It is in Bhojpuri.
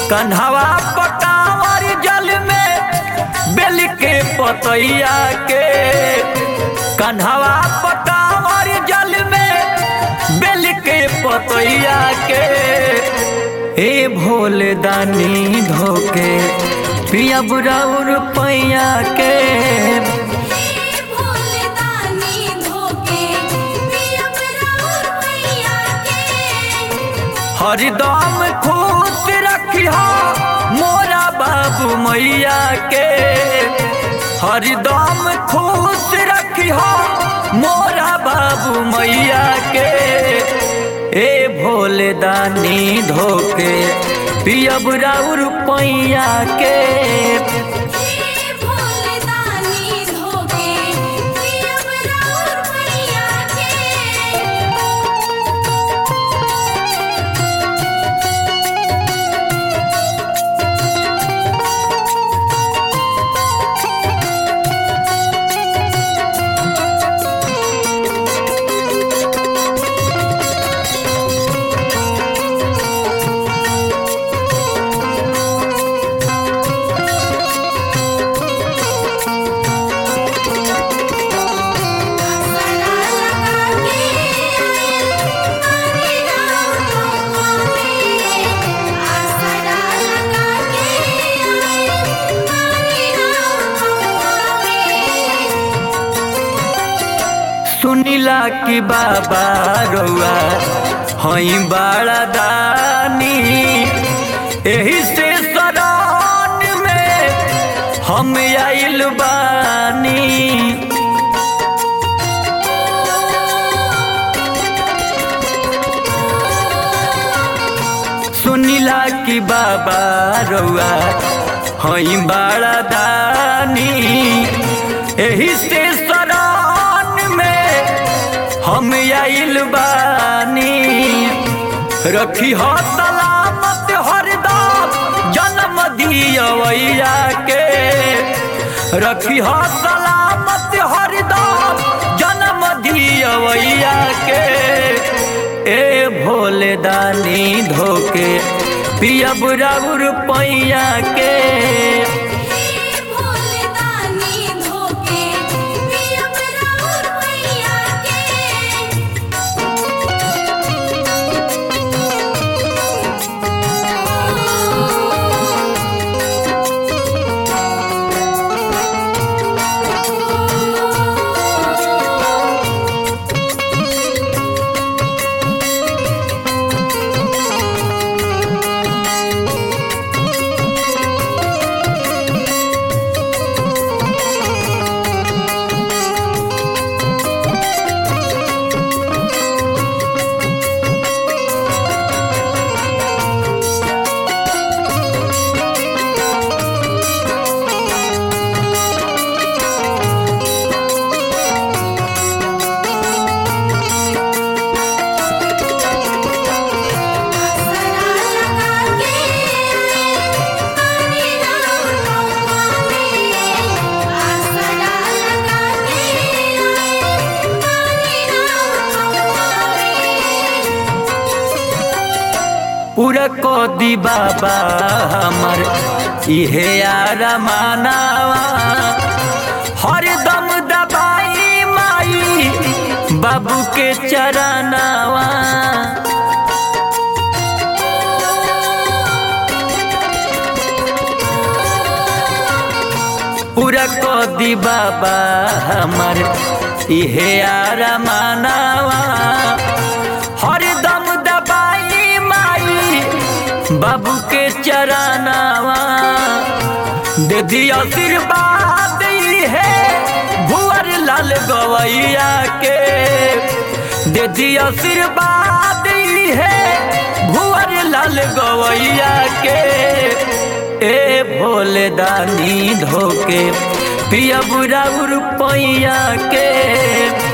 कन्हवा पटावर जल में बेल के पतैया के कन्हवा पटावर जल में बेल के पतैया के ए भोले दानी धोके पिया बुराउर पैया के भोले दानी धोके पिया राउर मैया के हरदम खुश रखिह मोरा बाबू मैया के हरदम खुश रखिह मोरा बाबू मैया के ए भोले दानी धोके पियब राउर पैया के भोले दानी धोके पिया राउर मैया के सरा लगा के हरे राम माने आसरा लगा के हरे राम माने सुनिला कि बाबा रउआ हई बड़ा दानी एही से शरण में हम आइल बानी सुनिला कि बाबा रउआ हई बड़ा दानी एही से शरण में हम आइल बानी रखी हो सलामत हरदम जन्म दियवैया के रखी हो सलामत हरदम जन्म दियवैया के ए भोले दानी धोके पियब राउर पैया के भोले दानी धोके पिया राउर मैया के सरा लगा के हरे राम माने आसरा लगा के हरे राम माने पूरा को दी बाबा हमर इहे यार मानावा हरदम दबाई माई बाबू के चरनावा पूरा को दी बाबा हमर इहे यार मानावा हरदम दबाई माई बाबू के चरनावा दे दी आशीर्वाद है भुअर लाल गवैया के दे दी आशीर्वाद है भुअर लाल गवैया के ए भोले दानी धोके पिया बुराउर पैया के